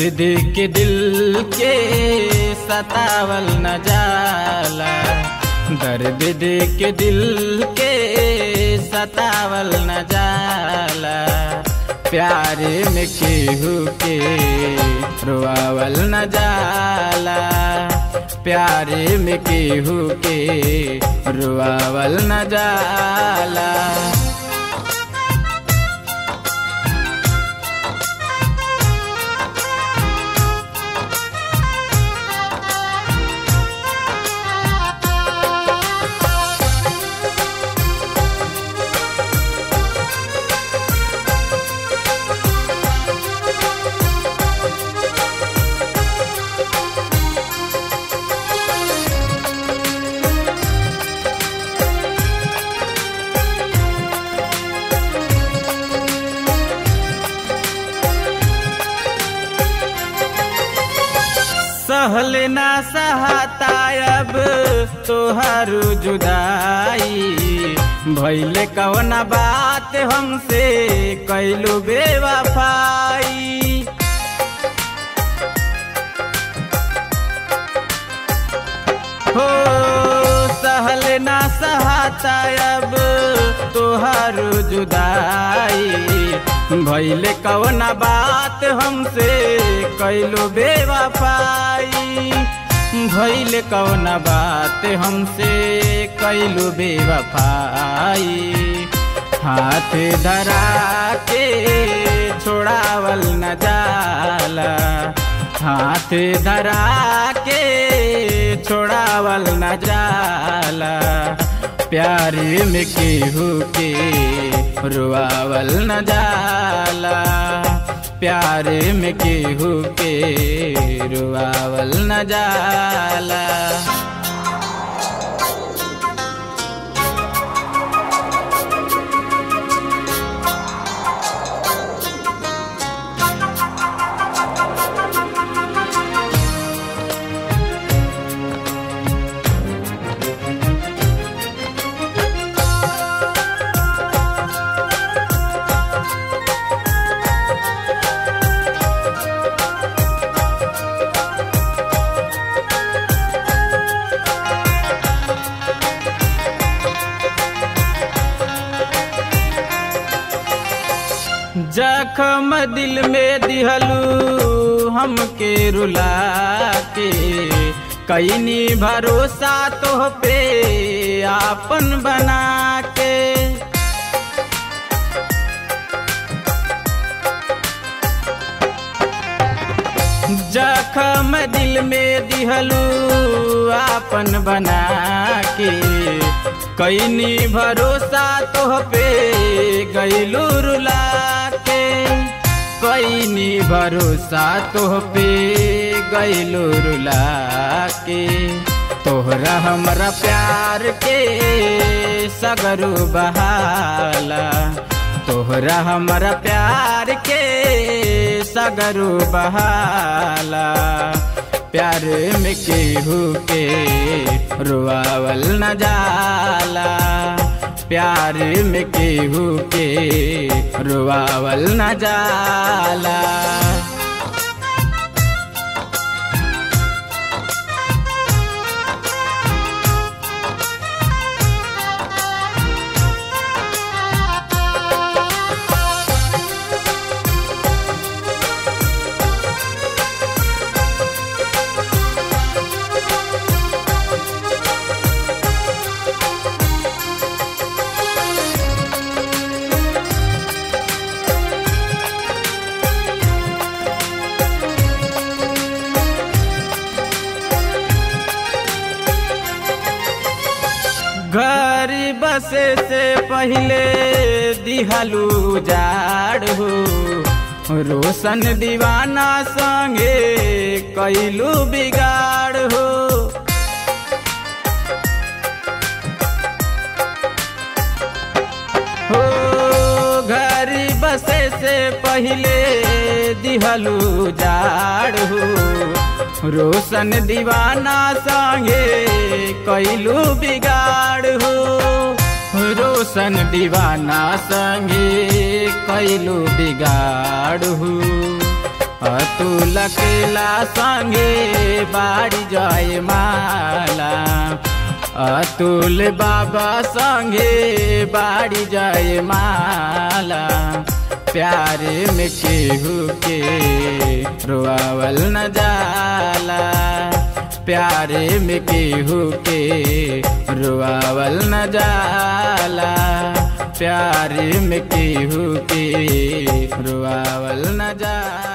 देख के दिल के सतावल न जाला दर्द देख के दिल के सतावल न जाला प्यारे में केहू के रोआवल न जाला प्यारे में केहू के रोआवल न जाला सहल ना सहाता अब तोहारू जुदाई भैले कवना बात हमसे कैलू बेवफाई हो सहल ना सहाता अब तोहारू जुदाई भैले कवना बात हमसे कैलो बेवफाई भैले कवना बात हमसे कैलो बेवफाई हाथ धरा के छोड़ावल न जाला हाथ धरा के छोड़ावल न जाला प्यार में केहू के रुआवल न जाला प्यार में केहू के रुआवल न जाला जखम दिल में दिहलू हमके रुला के कैनी भरोसा तो पे आपन बना के जखम दिल में दिहलू आपन बना के कैनी भरोसा तो पे गैलू रुला के कैनी भरोसा तो पे गैलू रुला के तोहरा हमरा प्यार के सगरू बहाला तोहरा हमरा प्यार के सगरू बहाला प्यार में केहू के रुआवल न जाला प्यार में केहू के रुआवल न जाला घर बसे से पहले दिहलू जाड़ हो रोशन दीवाना संगे कैलू बिगाड़ हो हो घर बसे से पहले दिहलू जाड़ हो रोशन दीवाना संगे कैलू बिगाड़ हो रोशन दीवाना संगे कैलू बिगाड़ हो अतुल केला संगे बाड़ी जय माला अतुल बाबा संगे बाड़ी जय माला प्यारे में केहू के रोआवल न जाला प्यारे में केहू के रोआवल न जाला प्यारे में केहू के रोआवल न जाला